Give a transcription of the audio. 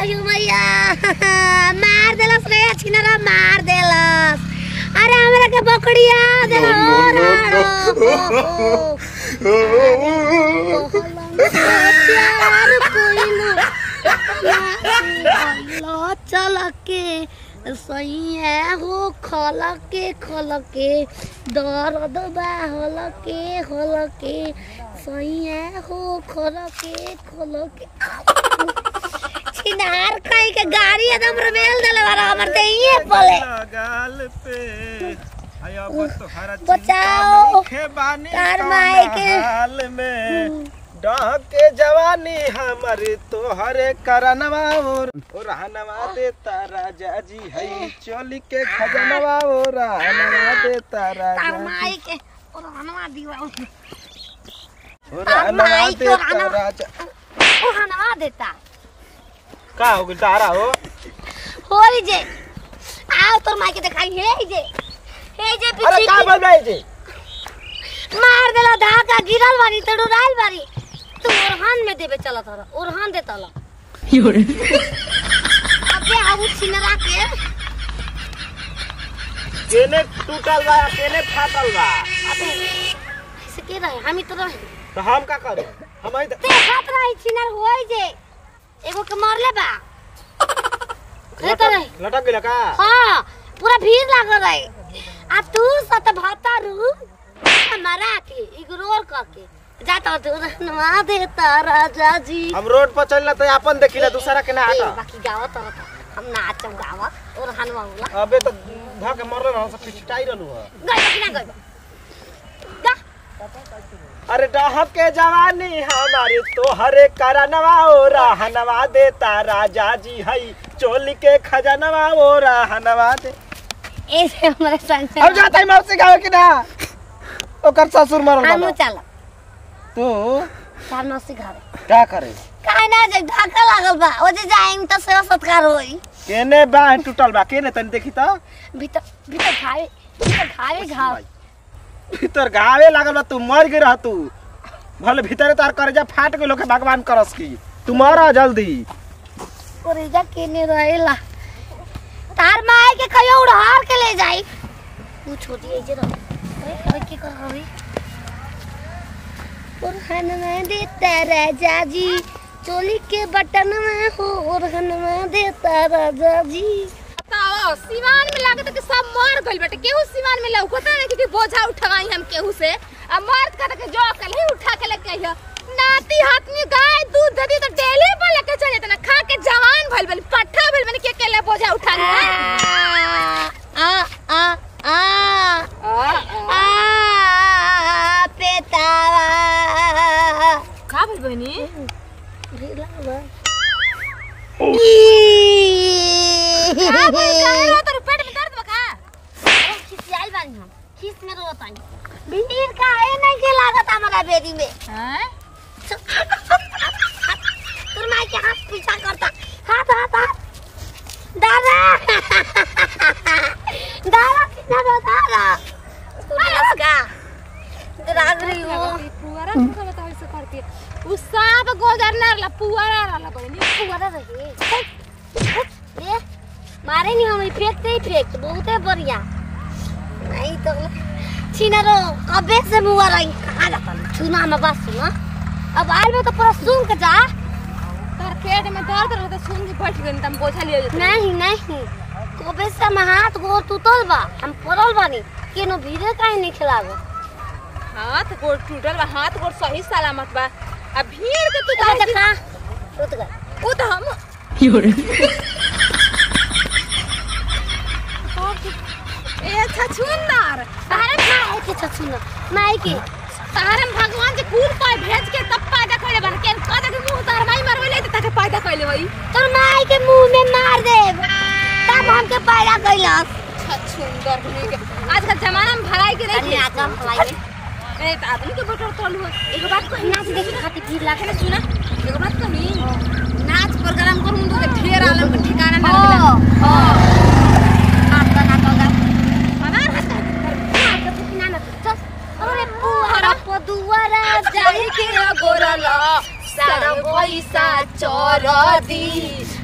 अयो मैया मार देलस रे छिनरा मार देलस अरे हमरा के बकड़िया दे प्यार कोइलो चल के सही है हो खल के खल के दर्द बा हल के हल के सही है हो खल के खल के छिनार खाई के गाड़ी एकदम रमेल देले बारा हमर देइए पले गाल पे आय अब तोहरा बचाओ। चिंता बानी तार कौना माई के। हाल में डह के जवानी हमारे तोहरे करनवा और ओ रहनवा देता राजा जी हई चोली के खजनवा ओ रहनवा देता राजा तार जी माई के और हनवा दीवा ओ तार रहनवा माई के देता रहनवा- राजा ओ हनवा देता का हो गइल तारा हो होई जे आओ तोर माई के दिखाई हे जे हे जे अरे पीछे का बोल रही जी मार देला धाका गिरल बारी त डुराइल बारी तू ओरहान में देबे चलत हर ओरहान दे तला अबे आउ छिनरा के केने टूटल बा केने फाटल बा अबे ऐसे के रहे हम तो रहे तो हम का करें हम ही ते खात रही छिनर होई जे एगो के मरले बा खेत रहे लटक लटक गेला का हाँ पूरा भीड़ लागल रहे आ तू सत भाता रू हमारा के इग्नोर करके जाता तू रहनवा देता राजा जी हम रोड पर चलना तो अपन देखिला दूसरा के ना ए, हटा बाकी गावा तर हम नाचम गावा और हनवा होला अबे तो धा के मरले ना सब पिछटाई रहलू है गई बाकी ना गई गा अरे डहक के जवानी हमारे तोहरे करनवा ओ रहनवा देता राजा जी हई चोली के खजनवा ओ रहनवा दे ऐसे हमारे संग अब जाता है मौसी गावे कि ना ओकर ससुर मरल हम बा चल तू चार नौसी घर का करे काहे ना जे ढाका लागल बा ओ जे जाएंगे तो सेवा सत्कार होई केने बा टूटल बा केने तनी देखी तो भीतर भीतर खाए भीतर खाए घाव भीतर घावे लागल बा तू मर गई रह तू भले भीतर तार करजा फाट गेलो के भगवान करस की तू मर जल्दी ओरेजा केने रहेला तार माए के कहियो उड़ार के ले जाई तू छोटी है जे रह अरे अरे के कर हवी और हन में देता राजा जी चोली के बटन में हो और हन में देता राजा जी बताओ सिवान में लागत कि सब मर गइल बाटे केहू सिवान में लौकता नहीं कि बोझा उठवाई हम केहू से अब मर्द कर के जो कल ही उठा के लेके आइयो नाती हाथ में गाय दूध दे दी तो डेली पर लेके चले तना खा के जवान भइल बनी पट्ठा भइल बनी के के ले बोझा उठा के आ आ आ आ आ पेतावा का भइल बनी का भइल काहे रो तोर पेट में दर्द बा का खिसियाल बानी हम खिस में रोत बानी भीड़ का है नहीं के लागत हमारा बेरी में हैं तोर माई के हाथ पीछा करता हाथ हाथ हाथ दादा दादा कितना दो दादा तू नमस्का राग रही हो पुआरा का बताओ ऐसे करती है उ सांप गोजर ना रहला पुआरा रहला बनी पुआरा रहे ये मारे नहीं हम फेंकते ही फेंक बहुते बढ़िया नहीं तो छिनरो कबे से मुआ रही कहाँ जाता छूना में बस सुना अब आल में तो पूरा सुन के जा तोर पेट में दर्द रहता सुन के बैठ गई तम बोझा लिए जेते नहीं नहीं कबे से हम हाथ गोर टूटल बा हम पड़ल बानी केनो भीड़े काहे नहीं खिलागो हाथ गोड़ टूटल बा हाथ गोड़ सही सलामत बा अब भीड़ के तू कहाँ काहे देखा टूट गए वो तो हम ए छछुंदर अरे माई के छछुना माई के तारम भगवान के फूल पाए भेज के तब पैदा कइले बन के कदे के मुंह तार माई मरवले त ताके पैदा कइले वही तोर माई के मुंह में मार दे तब हमके पैदा कैलस छछुंदर बने के आज का जमाना में भलाई के तनी नहीं आका हलाई ए त आदमी के बोटर तोल हो एगो बात कही नाच देखे खातिर भीड़ लागे है सुना एगो बात कही नाच प्रोग्राम करू तो के ढेर आलम के ठिकाना ना हो मिला हो हाथ बना दोगा हमार हाथ हाथ के पुकना ना चल अरे पुआरा पदुआरा जाई जाई के गोरला सारा पैसा चोर दी